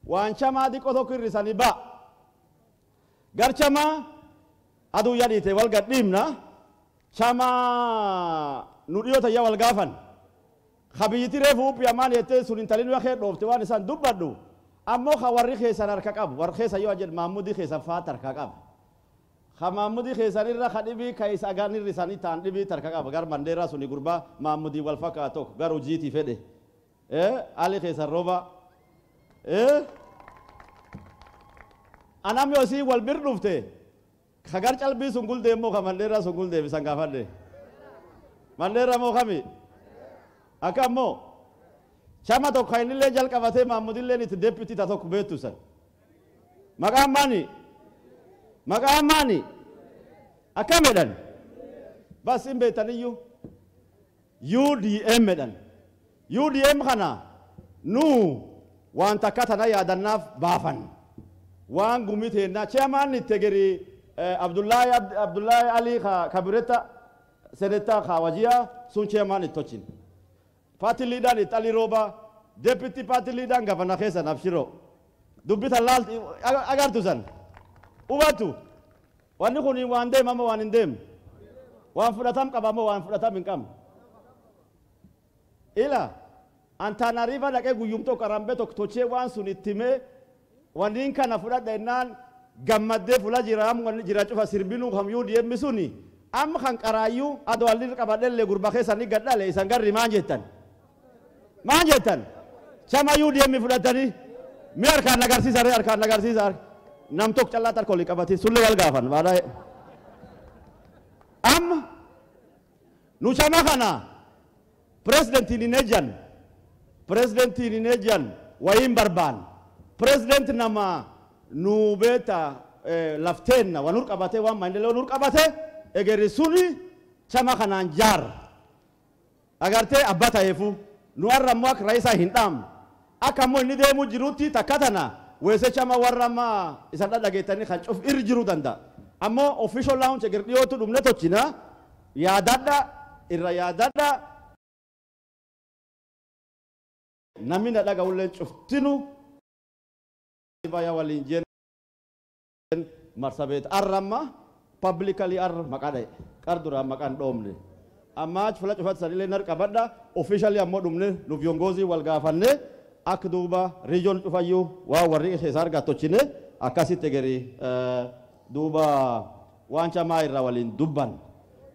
waan camaa xiqqoo tokko hir'isanii ba'a gar camaa aduu yadhiite wal gadhiibna camaa nu dhiyoota yaa wal gaafan kabiyyiti reefu uphi ammaan jettee sun intalin wakee dhoofte waan isaan dubbadhu ammoo ka warri keessan harka qabu warri keessa yoo jedhu maammudii keessan faata harka qaba ka maammudii keessan irra ka dhibii ka isa agaan irri isaanii ta'an dhibii harka qaba gar mandeeraa suni gurbaa maammudii wal fakkaatu tokko gar hojiitii fedhe ali keessan rooba anam yoo sii wal bir dhufte ka gar calbii sun guldee moo ka mandeeraa sun guldee bisan gaafadhe mandeeraa moo kami akka ammoo chama tokko kan innillee jalqabatee maammudilleen itti deputi ta tokko beektu san maqaan maani maqaan maani akkam jedhan bas hin beektaniyyuu UDM jedhan UDM kana nu waan takka tana yaadannaaf baafan waan gumii teennaa chairman itti geri Abdullahi Abdullahi Ali kabiretta seneta kawajiya sun chairman itti tochin party leader itti Ali Roba deputy party leader gavana keessa nabshiro dubbita laal agartu san hubatu wanni kun waan deemama waan hin deemne waan fudhatam qabamo waan fudhatam hin qabne ila antaanariifa dhaqee guyyum tokko arambe tokko tochee waan sun ittime wanniin kana fudhadha ennaan gammaddee fula jiraam wanni jira cufa sirbinuu kamyuu deemmi suni amma kan qaraayyuu adoo alli qabadhellee gurba keessanii gadhale isan garri maan jettan maan jettan chamayyuu deemmi fudhatanii mi harkaan agarsiisa ree harkaan agarsiisa nam tokko callaa tarkoolii qabati sullee wal gaafan baadhaa amma nu chama kana pirezidentiin hin ejjan pirezidentiin hin ejjan wayiin barbaan pirezidentii nama nu beeta lafteenna waan nur qabate waan maandilee nur qabate egeri suni chama kanaan jaar agartee abbaa ta'eefu nu har'a ammoo akka raayisaa hin dhaamne akka ammoo inni deemuu jirutti takka tana weese chama warra amma isan dhadhageettanii kan cuf irri jiruu danda'a ammoo official lounge egeri dhiyootu dhumne tochina yaadadha irra yaadadha namni na dhaga'ullee cuftinu baya waliin jeen marsabeet arramma publicly ar maqaa dha'e qar duraan maqaan dhoomne amma achi fula cufatti sanillee nar qabadha officially ammoo dhumne nu viongoozii wal gaafanne akka duuba riijoon cufayyuu waa warri keessa argaa tochine akkasitti egeri duuba waan camaa irraa waliin dubban